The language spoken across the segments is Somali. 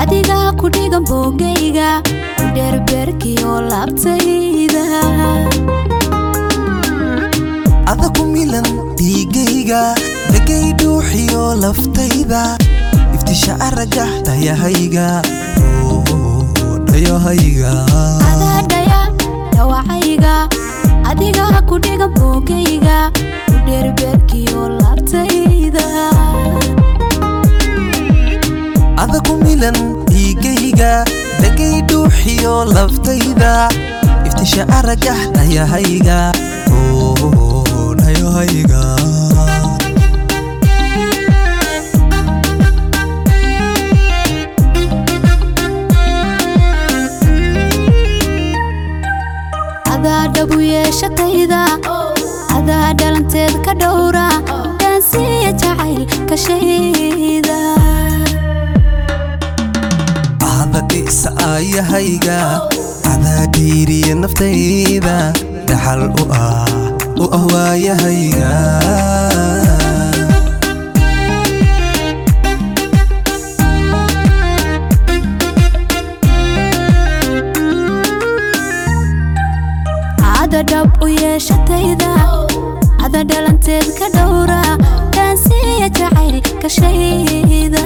adigaa ku dhigan boogayga dheerbeerkiyo laabtayda ada ku milan dhiigayga dhegay dhuuxiyo laftayda iftisha aragga dhayahayga dhayahayga adaadhaya dhawacayga adigaa ku dhigan boogayga dheerbeerkiyo laabtayda ada ku milan dhiigayga dhegay dhuuxiyo laftayda iftisha aragga dhayahayga dhayahayga adaa dhabu yeeshatayda adaa dhalanteed ka dhowra dhaansiya jacayl kashayda ada dhisa aayahayga adaa dhiiriya naftayda dhaxal u ah u ah waayahayga ada dhab u yeeshatayda ada dhalanteed ka dhowra dhaansiya jacayl kashayda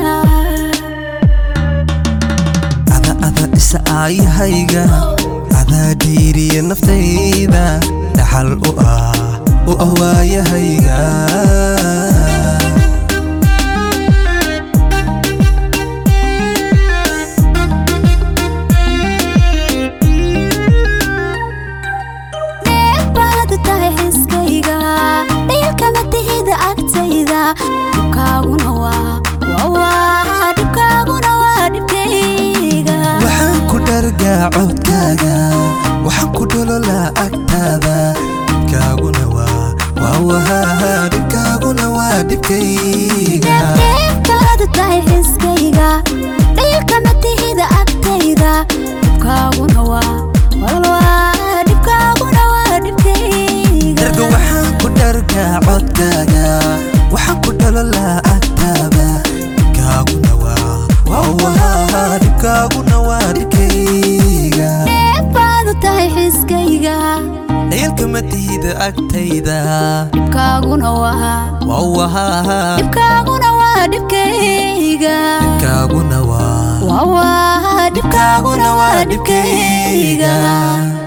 ada ada dhisa aayahayga adaa dhiiriya naftayda dhaxal u ah u ah waayahayga neebaad tahay xiskayga dhiilkama tihida agtayda dhibkaaguna waa waa dhibkaaguna waa dhibkayga waxaan ku dhargaa codkaaga waxaan ku dhololaa agtaada dhibkaaguna waa waa wahaa dhibkaaguna waa dhibkayga neebaad tahay xiskayga dhiilkama tihida agtayda dhibkaaguna waa walwaa dhibkaaguna waa dhibkayga darga waxaan ku dhargaa codkaaga waxaan ku dhololaa agtaada dhibkaaguna waa waa wahaa dhibkaaguna waa dhibkayga neebaad tahay xiskayga ciilkama tihida agtayda dhibkaaguna waa waa wahaa dhibkaaguna waa dhibkayga dhibkaaguna waa waa waa dhibkaaguna waa dhibkayga